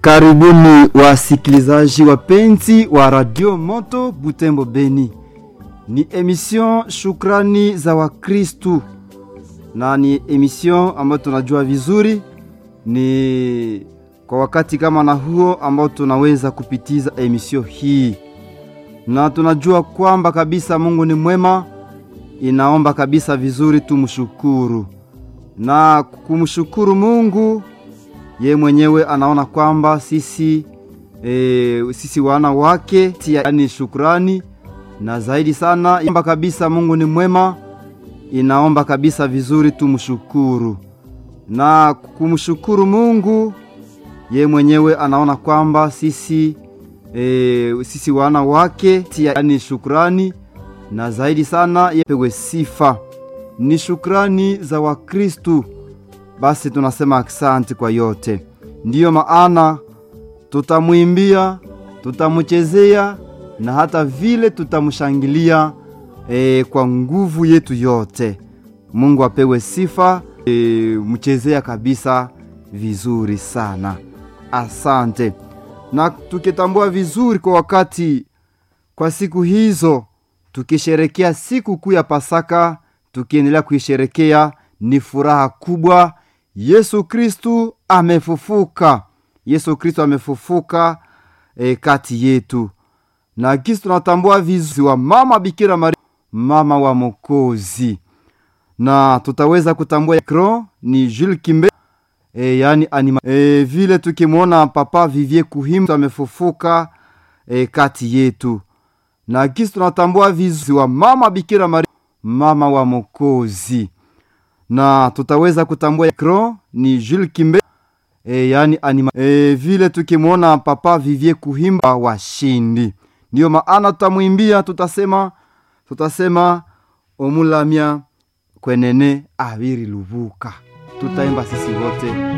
Karibuni wasikilizaji wapenzi wa Radio Moto Butembo Beni. Ni emission Shukrani za Wakristu, na ni emission ambayo tunajua vizuri ni kwa wakati kama na huo ambao tunaweza kupitiza emission hii, na tunajua kwamba kabisa Mungu ni mwema, inaomba kabisa vizuri tumshukuru na kumshukuru Mungu ye mwenyewe anaona kwamba sisi e, sisi wana wake yani shukrani na zaidi sana omba kabisa Mungu ni mwema, inaomba kabisa vizuri tumshukuru na kumshukuru Mungu ye mwenyewe anaona kwamba sisi e, sisi wana wake yani shukrani na zaidi sana yepewe sifa ni shukrani za Wakristu. Basi tunasema aksanti kwa yote, ndiyo maana tutamwimbia, tutamuchezea na hata vile tutamshangilia e, kwa nguvu yetu yote. Mungu apewe sifa. E, mchezea kabisa vizuri sana, asante. Na tukitambua vizuri kwa wakati, kwa siku hizo tukisherekea siku kuu ya Pasaka, tukiendelea kuisherekea, ni furaha kubwa. Yesu Kristu amefufuka, Yesu Kristu amefufuka e, kati yetu, na kisi tunatambua vizuri wa mama Bikira Maria, mama wa Mokozi, na tutaweza kutambua kro ni Jules Kimbe e, yani anima e, vile tukimwona Papa Vivie Kuhimba amefufuka e, kati yetu, na kisi tunatambua vizuri wa mama Bikira Maria, mama wa Mokozi na tutaweza kutambua kro ni Jules Kimbe e, yani anima e, vile tukimwona Papa Vivie Kuhimba washindi, ndiyo maana tutamwimbia, tutasema tutasema omulamya kwenene abiri lubuka, tutaimba sisi wote.